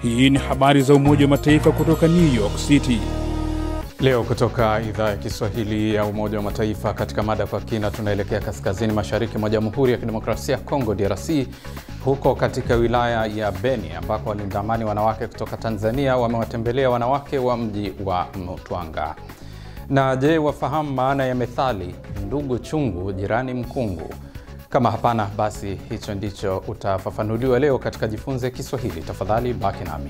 Hii ni habari za Umoja wa Mataifa kutoka New York City. Leo kutoka idhaa ya Kiswahili ya Umoja wa Mataifa, katika mada kwa kina, tunaelekea kaskazini mashariki mwa Jamhuri ya Kidemokrasia ya Kongo, DRC, huko katika wilaya ya Beni ambako walinda amani wanawake kutoka Tanzania wamewatembelea wanawake wa mji wa Mutwanga. Na je, wafahamu maana ya methali ndugu chungu jirani mkungu? Kama hapana, basi hicho ndicho utafafanuliwa leo katika Jifunze Kiswahili. Tafadhali baki nami.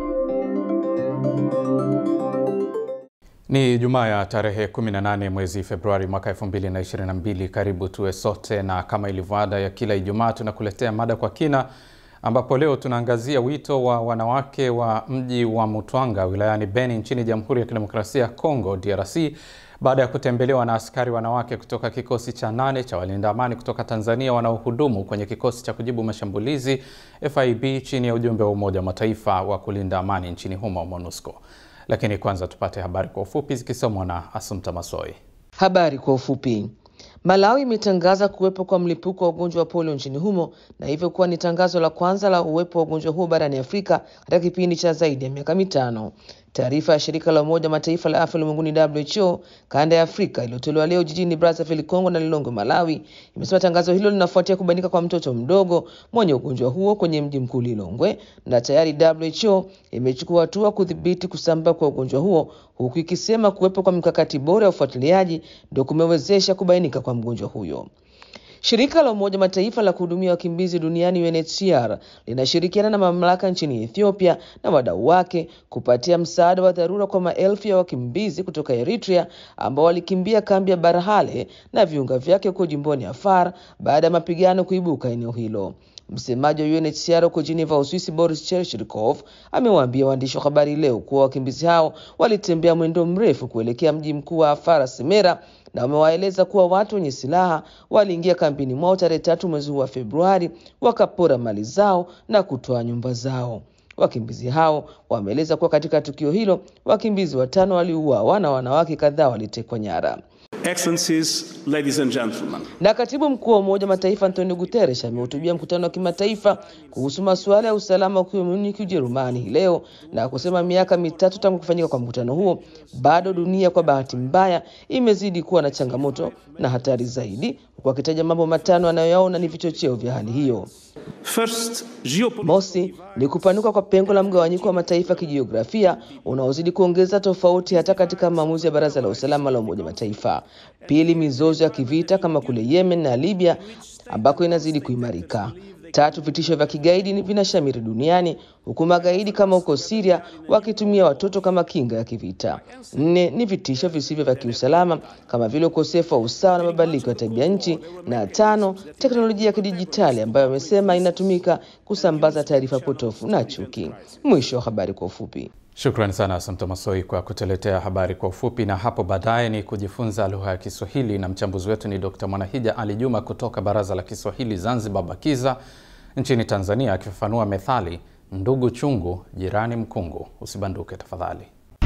Ni Jumaa ya tarehe 18 mwezi Februari mwaka 2022. Karibu tuwe sote, na kama ilivyo ada ya kila Ijumaa tunakuletea mada kwa kina, ambapo leo tunaangazia wito wa wanawake wa mji wa Mutwanga wilayani Beni nchini Jamhuri ya Kidemokrasia ya Kongo DRC baada ya kutembelewa na askari wanawake kutoka kikosi cha nane cha walinda amani kutoka Tanzania wanaohudumu kwenye kikosi cha kujibu mashambulizi FIB chini ya ujumbe wa Umoja wa Mataifa wa kulinda amani nchini humo MONUSCO. Lakini kwanza tupate habari kwa ufupi zikisomwa na Asumta Masoi. Habari kwa ufupi. Malawi imetangaza kuwepo kwa mlipuko wa ugonjwa wa polio nchini humo na hivyo kuwa ni tangazo la kwanza la uwepo wa ugonjwa huo barani Afrika katika kipindi cha zaidi ya miaka mitano. Taarifa ya shirika la Umoja Mataifa la afya ulimwenguni WHO kanda ya Afrika iliyotolewa leo jijini Brazzaville, Kongo na Lilongwe, Malawi, imesema tangazo hilo linafuatia kubainika kwa mtoto mdogo mwenye ugonjwa huo kwenye mji mkuu Lilongwe, na tayari WHO imechukua hatua kudhibiti kusambaa kwa ugonjwa huo, huku ikisema kuwepo kwa mikakati bora ya ufuatiliaji ndio kumewezesha kubainika kwa mgonjwa huyo. Shirika la Umoja Mataifa la kuhudumia wakimbizi duniani UNHCR linashirikiana na mamlaka nchini Ethiopia na wadau wake kupatia msaada wa dharura kwa maelfu ya wakimbizi kutoka Eritrea ambao walikimbia kambi ya Barhale na viunga vyake huko jimboni Afar baada ya mapigano kuibuka eneo hilo. Msemaji wa UNHCR huko Geneva, Uswisi, Boris Cherchikov amewaambia waandishi wa habari leo kuwa wakimbizi hao walitembea mwendo mrefu kuelekea mji mkuu wa Afar, Semera, na wamewaeleza kuwa watu wenye silaha waliingia kambini mwao tarehe tatu mwezi huu wa Februari, wakapora mali zao na kutoa nyumba zao. Wakimbizi hao wameeleza kuwa katika tukio hilo wakimbizi watano waliuawa na wanawake kadhaa walitekwa nyara. Excellencies, ladies and gentlemen. Na katibu mkuu wa Umoja wa Mataifa Antonio Guterres amehutubia mkutano wa kimataifa kuhusu masuala ya usalama ukiwa Munich, Ujerumani hii leo na kusema miaka mitatu tangu kufanyika kwa mkutano huo, bado dunia kwa bahati mbaya imezidi kuwa na changamoto na hatari zaidi, huku akitaja mambo matano anayoyaona ni vichocheo vya hali hiyo. First, geopolitical Mosi ni kupanuka kwa pengo la mgawanyiko wa mataifa kijiografia unaozidi kuongeza tofauti hata katika maamuzi ya Baraza la Usalama la Umoja wa Mataifa. Pili, mizozo ya kivita kama kule Yemen na Libya ambako inazidi kuimarika. Tatu, vitisho vya kigaidi ni vinashamiri duniani huku magaidi kama huko Syria wakitumia watoto kama kinga ya kivita. Nne, ni vitisho visivyo vya kiusalama kama vile ukosefu wa usawa na mabadiliko ya tabia nchi, na tano, teknolojia ya kidijitali ambayo amesema inatumika kusambaza taarifa potofu na chuki. Mwisho wa habari kwa ufupi. Shukrani sana Asante Masoi kwa kutuletea habari kwa ufupi, na hapo baadaye ni kujifunza lugha ya Kiswahili na mchambuzi wetu ni Dr. Mwanahija Ali Juma kutoka Baraza la Kiswahili Zanzibar BAKIZA nchini Tanzania, akifafanua methali ndugu chungu jirani mkungu. Usibanduke tafadhali.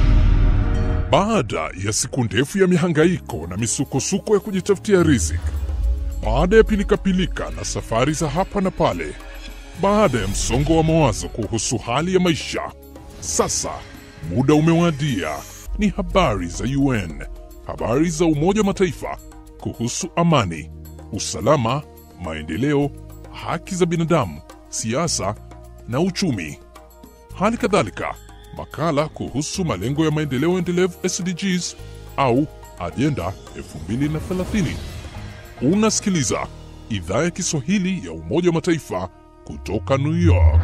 Baada ya siku ndefu ya mihangaiko na misukosuko ya kujitafutia riziki, baada ya pilikapilika na safari za hapa na pale, baada ya msongo wa mawazo kuhusu hali ya maisha, sasa muda umewadia. Ni habari za UN, habari za Umoja wa Mataifa kuhusu amani, usalama, maendeleo, haki za binadamu, siasa na uchumi. Hali kadhalika makala kuhusu malengo ya maendeleo endelevu SDGs au ajenda 2030. Unasikiliza idhaa ya Kiswahili ya Umoja wa Mataifa kutoka New York.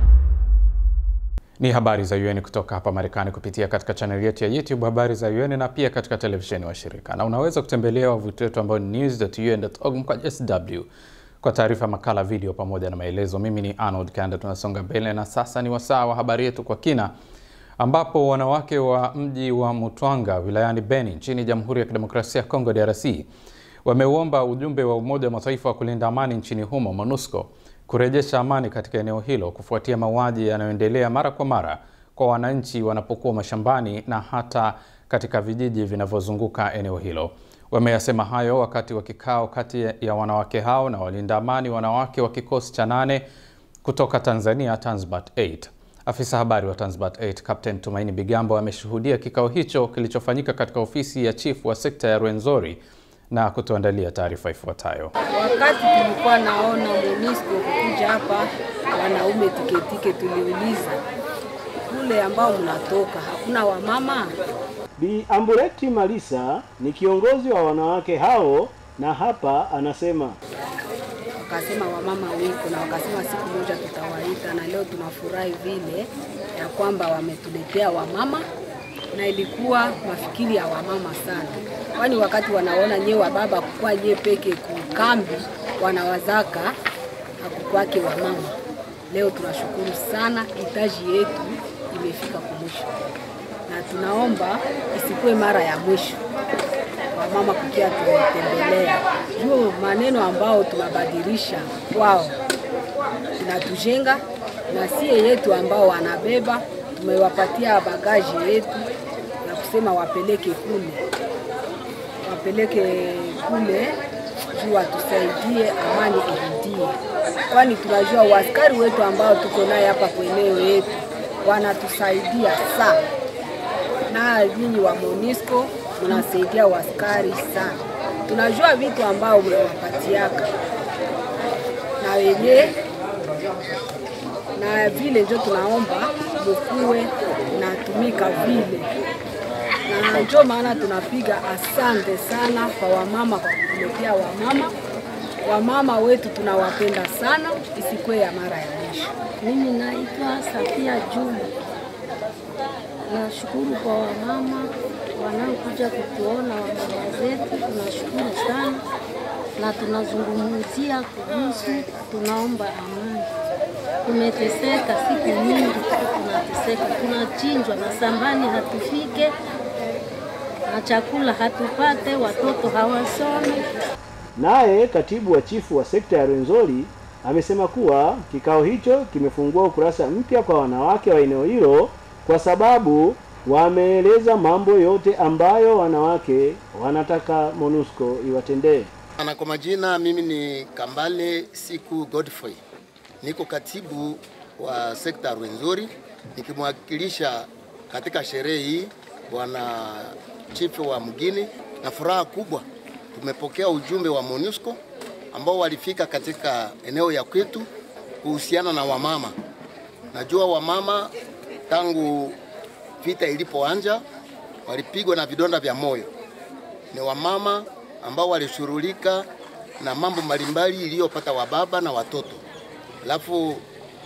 Ni habari za UN kutoka hapa Marekani kupitia katika chaneli yetu ya YouTube habari za UN na pia katika televisheni wa shirika, na unaweza kutembelea wavuti wetu ambao ni news.un.org kwa sw kwa taarifa, makala, video pamoja na maelezo. Mimi ni Arnold Kanda. Tunasonga mbele na sasa ni wasaa wa habari yetu kwa kina, ambapo wanawake wa mji wa Mutwanga wilayani Beni nchini Jamhuri ya Kidemokrasia ya Kongo DRC wameuomba ujumbe wa Umoja wa Mataifa wa kulinda amani nchini humo MONUSCO kurejesha amani katika eneo hilo kufuatia mauaji yanayoendelea mara kwa mara kwa wananchi wanapokuwa mashambani na hata katika vijiji vinavyozunguka eneo hilo. Wameyasema hayo wakati wa kikao kati ya wanawake hao na walinda amani wanawake wa kikosi cha nane kutoka Tanzania Tanzbat 8. Afisa habari wa Tanzbat 8 Captain Tumaini Bigambo ameshuhudia kikao hicho kilichofanyika katika ofisi ya chifu wa sekta ya Rwenzori na kutuandalia taarifa ifuatayo. Wakati tulikuwa naona MONUSCO kukuja hapa, wanaume tiketike, tuliuliza kule ambao mnatoka hakuna wamama? Bi Ambureti Malisa ni kiongozi wa wanawake hao na hapa anasema Wakasema wamama wiko, na wakasema siku moja tutawaita, na leo tunafurahi vile ya kwamba wametuletea wamama, na ilikuwa mafikiri ya wamama sana, kwani wakati wanaona nyewe wa baba kukua nye peke kukambi, wanawazaka hakukwake wamama. Leo tunashukuru sana, hitaji yetu imefika kumwisho, na tunaomba isikuwe mara ya mwisho wamama kukia tumetembelea juu maneno ambao tunabadilisha kwao inatujenga, na sie yetu ambao wanabeba tumewapatia bagaji yetu ya kusema wapeleke kule, wapeleke kule juu watusaidie, amani irudie, kwani tunajua waskari wetu ambao tuko naye hapa kwa eneo yetu wanatusaidia sana, na nyinyi wa MONUSCO mnasaidia waskari sana. Tunajua vitu ambao mnawapatiaka na wenye na vile njo tunaomba mukuwe natumika vile, na njo maana tunapiga asante sana kwa wamama kwa kutuletea wamama. Wamama wetu tunawapenda sana, isikuwe ya mara ya mwisho. Mimi naitwa Safia Juma. Nashukuru kwa wamama wanaokuja kutuona, wamama zetu, tunashukuru sana na tunazungumzia kuhusu, tunaomba amani. Tumeteseka siku nyingi, tunateseka, tunachinjwa na sambani hatufike na chakula hatupate, watoto hawasome. Naye katibu wa chifu wa sekta ya Rwenzori amesema kuwa kikao hicho kimefungua ukurasa mpya kwa wanawake wa eneo hilo kwa sababu wameeleza mambo yote ambayo wanawake wanataka MONUSCO iwatendee. Na kwa majina mimi ni Kambale Siku Godfrey, niko katibu wa sekta Rwenzori nikimwakilisha katika sherehe hii bwana chifu wa mgini, na furaha kubwa tumepokea ujumbe wa MONUSCO ambao walifika katika eneo ya kwetu kuhusiana na wamama. Najua wamama tangu vita ilipoanja walipigwa na vidonda vya moyo. Ni wamama ambao walishughulika na mambo mbalimbali iliyopata wababa na watoto, alafu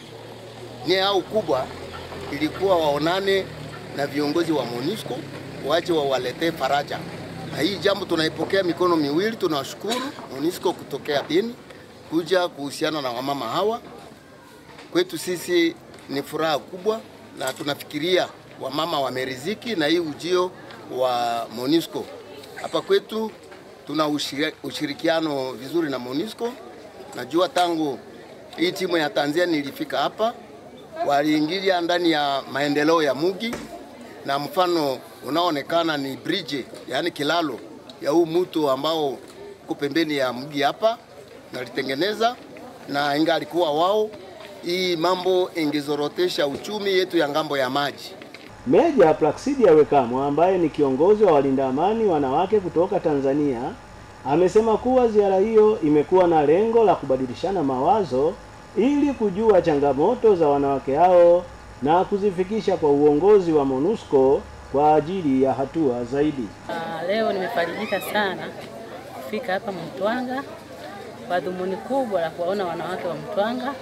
nia yao kubwa ilikuwa waonane na viongozi wa MONUSCO waje wawaletee faraja, na hii jambo tunaipokea mikono miwili. Tunawashukuru MONUSCO kutokea Beni kuja kuhusiana na wamama hawa. Kwetu sisi ni furaha kubwa, na tunafikiria wamama wameriziki na hii ujio wa MONUSCO hapa kwetu. Tuna ushirikiano vizuri na MONUSCO. Najua tangu hii timu ya Tanzania ilifika hapa, waliingilia ndani ya maendeleo ya mugi, na mfano unaoonekana ni bridge, yaani kilalo ya huu mto ambao uko pembeni ya mji hapa, nalitengeneza na inga alikuwa wao, hii mambo ingezorotesha uchumi yetu ya ngambo ya maji. Meja Plaksidia Wekamo ambaye ni kiongozi wa walinda amani wanawake kutoka Tanzania amesema kuwa ziara hiyo imekuwa na lengo la kubadilishana mawazo ili kujua changamoto za wanawake hao na kuzifikisha kwa uongozi wa MONUSCO kwa ajili ya hatua zaidi. Uh, leo nimefarijika sana kufika hapa Mtwanga kwa dhumuni kubwa la kuwaona wanawake wa Mtwanga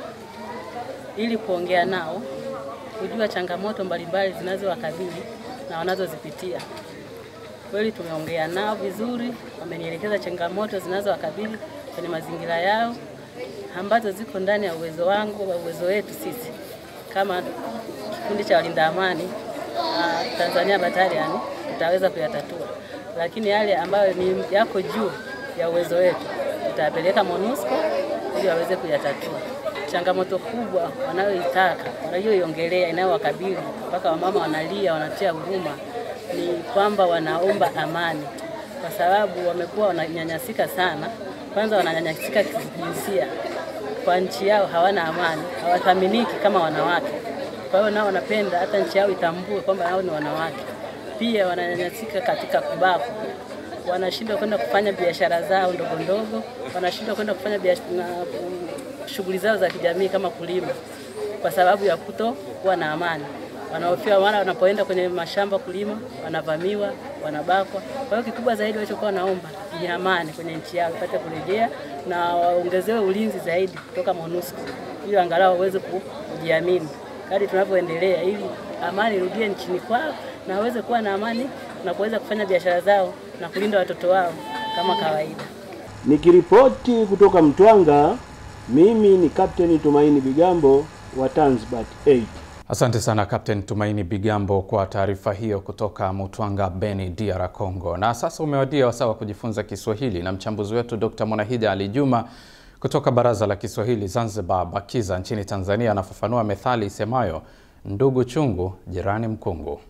ili kuongea nao kujua changamoto mbalimbali zinazowakabili na wanazozipitia. Kweli tumeongea nao vizuri, wamenielekeza changamoto zinazowakabili kwenye mazingira yao ambazo ziko ndani ya uwezo wangu wa uwezo wetu sisi kama kikundi cha walinda amani uh, Tanzania Battalion tutaweza kuyatatua, lakini yale ambayo ni yako juu ya uwezo wetu tutayapeleka MONUSCO ili waweze kuyatatua changamoto kubwa wanayoitaka wanayoiongelea inayowakabili mpaka wamama wanalia, wanatia huruma, ni kwamba wanaomba amani, kwa sababu wamekuwa wananyanyasika sana. Kwanza wananyanyasika kijinsia, kwa nchi yao hawana amani, hawathaminiki kama wanawake. Kwa hiyo nao wanapenda hata nchi yao itambue kwamba nao ni wanawake. Pia wananyanyasika katika kubakwa, wanashindwa kwenda kufanya biashara zao ndogo ndogo, wanashindwa kwenda kufanya biashara na mm, shughuli zao za kijamii kama kulima, kwa sababu ya kuto kuwa na amani. Wanahofia mara wanapoenda kwenye mashamba kulima, wanavamiwa, wanabakwa. Kwa hiyo kikubwa zaidi walichokuwa wanaomba ni amani kwenye nchi yao ipate kurejea na waongezewe ulinzi zaidi kutoka MONUSCO ili angalau waweze ku- kujiamini kadri tunavyoendelea, ili amani irudie nchini kwao na waweze kuwa na amani na kuweza kufanya biashara zao na kulinda watoto wao kama kawaida. Nikiripoti kutoka Mtwanga, mimi ni Kapteni Tumaini Bigambo wa Tanzbat 8. Asante sana Captain Tumaini Bigambo kwa taarifa hiyo kutoka Mutwanga, Beni, DR Congo. Na sasa umewadia wasaa wa kujifunza Kiswahili na mchambuzi wetu Dr. Mwanahija Ali Juma kutoka Baraza la Kiswahili Zanzibar BAKIZA nchini Tanzania anafafanua methali isemayo ndugu chungu jirani mkungu.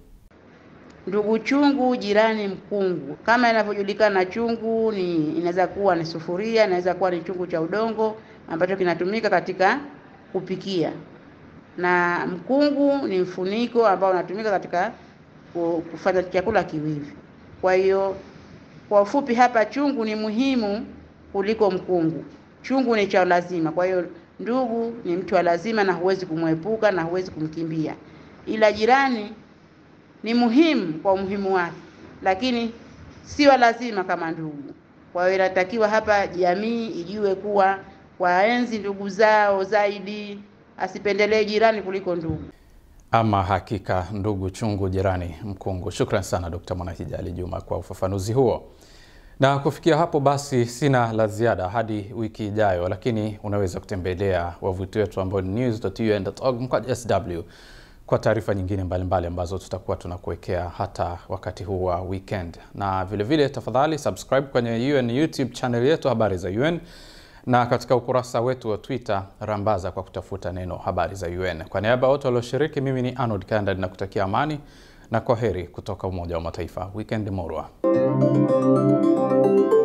Ndugu chungu jirani mkungu. Kama inavyojulikana, chungu ni inaweza kuwa ni sufuria, inaweza kuwa ni chungu cha udongo ambacho kinatumika katika kupikia, na mkungu ni mfuniko ambao unatumika katika ku- kufanya chakula kiwivi. Kwa hiyo kwa ufupi hapa, chungu ni muhimu kuliko mkungu. Chungu ni cha lazima, kwa hiyo ndugu ni mtu wa lazima na huwezi kumwepuka na huwezi kumkimbia, ila jirani ni muhimu kwa umuhimu wake, lakini sio lazima kama ndugu. Kwa hiyo inatakiwa hapa jamii ijue kuwa waenzi ndugu zao zaidi, asipendelee jirani kuliko ndugu. Ama hakika ndugu chungu jirani mkungu. Shukran sana Dr. Mwanahija Ali Juma kwa ufafanuzi huo. Na kufikia hapo basi, sina la ziada hadi wiki ijayo, lakini unaweza kutembelea wavuti wetu ambao ni news.un.org mkwaju sw kwa taarifa nyingine mbalimbali mbali ambazo tutakuwa tunakuwekea hata wakati huu wa weekend, na vilevile vile, tafadhali subscribe kwenye UN YouTube channel yetu habari za UN na katika ukurasa wetu wa Twitter rambaza kwa kutafuta neno habari za UN. Kwa niaba ya wote walioshiriki, mimi ni Arnold Kanda ninakutakia amani na kwa heri kutoka Umoja wa Mataifa. Weekend morwa.